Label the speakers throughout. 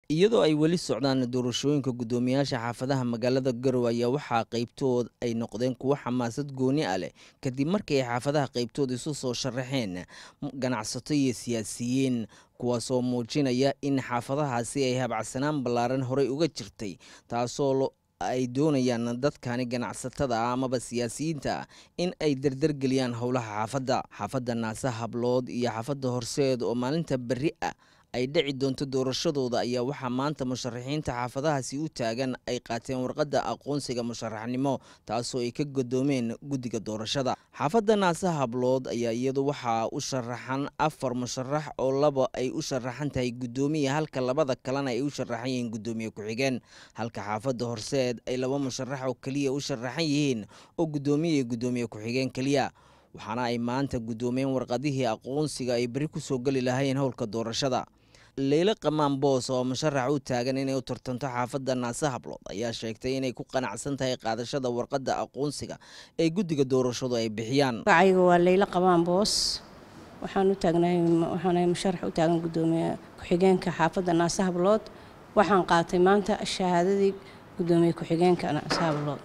Speaker 1: iyadoo ay weli socdaan doorashooyinka guddoomiyaasha xaafadaha magaalada garowe ayaa waxaa qaybtood ay noqdeen kuwo xamaasad gooni ah leh kadib markii ay xaafadaha qaybtood isu soo sharaxeen ganacsato iyo siyaasiyiin kuwaasoo muujinaya in xaafadahaasi ay habacsanaan ballaaran horey uga jirtay taasoo ay doonayaan dadkani ganacsatada ah amaba siyaasiyiinta ah in ay dardargeliyaan howlaha xaafadda xaafadda naase hablood iyo xaafadda horseed oo maalinta berri ah ay dhici doonto doorashadooda ayaa waxaa maanta musharaxiinta xaafadahaasi u taagan ay qaateen warqadda aqoonsiga musharaxnimo taasoo ay ka godoomeen guddiga doorashada xaafadda naase hablood ayaa iyadu waxaa u sharaxan afar musharax oo laba ay u sharaxan tahay guddoomiya halka labada kalena ay u sharaxan yihiin guddoomiye ku-xigeen halka xaafadda horseed ay laba musharax oo keliya u sharaxan yihiin oo guddoomiye iyo guddoomiye ku-xigeen keliya waxaana ay maanta guddoomeen warqadihii aqoonsiga ay beri kusoo geli lahaayeen howlka doorashada leyle qamaan boos oo musharax u taagan inay u tartanto xaafadda naase hablood ayaa sheegtay inay ku qanacsan tahay qaadashada warqadda aqoonsiga ee guddiga doorashadu ay bixiyaan
Speaker 2: magacayga waa leyle qamaan boos waxaan u taagnahay waxaanahay musharax u taagan guddoomiye ku-xigeenka xaafadda naase hablood waxaan qaatay maanta shahaadadii guddoomiye ku-xigeenka naase hablood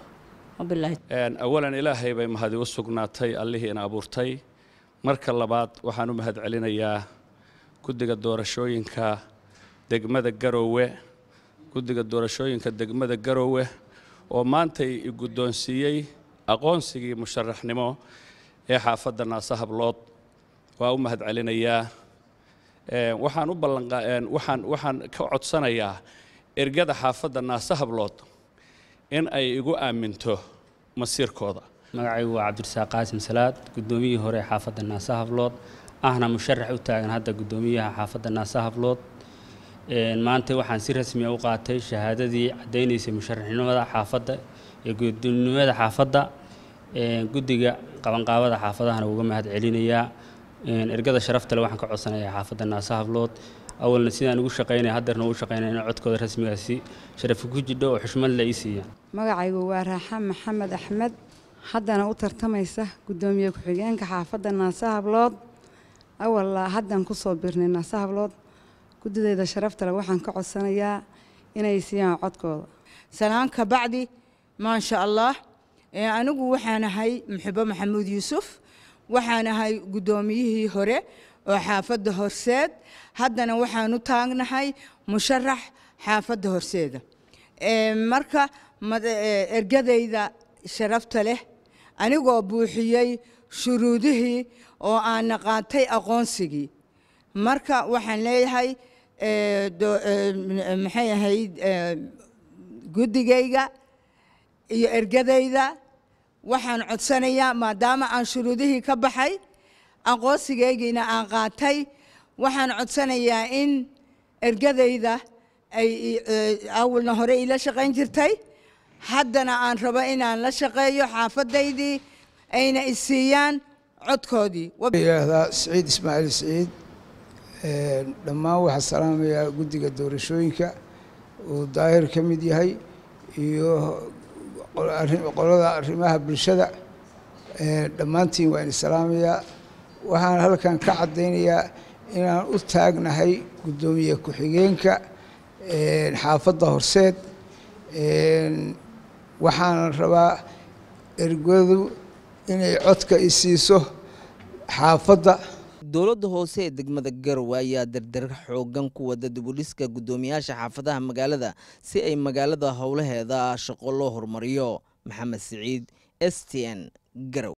Speaker 3: awalan ilaahay bay mahadi u sugnaatay allihii ina abuurtay marka labaad waxaan u mahad celinayaa guddiga doorashooyinka degmada garoowe guddiga doorashooyinka degmada garoowe oo maantay i guddoonsiiyey aqoonsigii musharaxnimo ee xaafadda naase hablood waa u mahad celinayaa waxaan u ballanwaxaan waxaan ka codsanayaa ergada xaafadda naase hablood in ay igu aaminto masiirkooda
Speaker 4: magacaygu waa cabdirasaaq qaasim salaad guddoomiyihii hore ee xaafadda naase hablood ahna musharax u taagan hadda guddoomiyaha xaafadda naase hablood maanta waxaan si rasmiya u qaatay shahaadadii caddaynaysay musharaxnimada xaafadda ee gudoonimada xaafadda guddiga qabanqaabada xaafadahana uga mahad celinayaa ergada sharaftale waxaan ka codsanayaa xaafadda naase hablood awalna sidaan ugu shaqaynaya haddeerna ugu shaqaynaya in codkooda rasmigaasi sharafi ku jidho oo xushmad la ii siiyaan
Speaker 5: magacaygu waa raaxan maxamed axmed haddana u tartamaysa guddoomiye ku-xigeenka xaafadda naase hablood awal haddan kusoo birnay naase hablood guddidayda sharaftale waxaan ka codsanayaa inay siiyaan codkooda
Speaker 6: salaan ka bacdi maasha allah anigu waxaan ahay muxibo maxamuud yuusuf waxaan ahay guddoomiyihii hore oo xaafadda horseed haddana waxaan u taagnahay musharax xaafadda horseeda marka ergadayda sharafta leh anigoo buuxiyey shuruudihii oo aana qaatay aqoonsigii marka waxaan leeyahay maxay ahayd guddigayga iyo ergadayda waxaan codsanayaa maadaama aan shuruudihii ka baxay aqoonsigaygiina aan qaatay waxaan codsanayaa in ergadayda ay awalna hore ila shaqayn jirtay haddana aan rabo inaan la shaqeeyo xaafadaydii ayna isiiyaan codkoodii
Speaker 7: yidhaahdaa siciid ismaaciil siciid dhammaan waxaa salaamayaa guddiga doorashooyinka uu daahir ka mid yahay iyo qolada arrimaha bulshada dhammaantiin waa idin salaamayaa waxaan halkan ka caddaynayaa inaan u taagnahay guddoomiye ku-xigeenka xaafadda horseed waxaan rabaa ergadu inay codka i siiso xaafadda
Speaker 1: dowladda hoose ee degmada garowe ayaa dardar xoogan ku wada dibudhiska guddoomiyaasha xaafadaha magaalada si ay magaalada howlaheeda shaqo loo horumariyo maxamed siciid s t n garow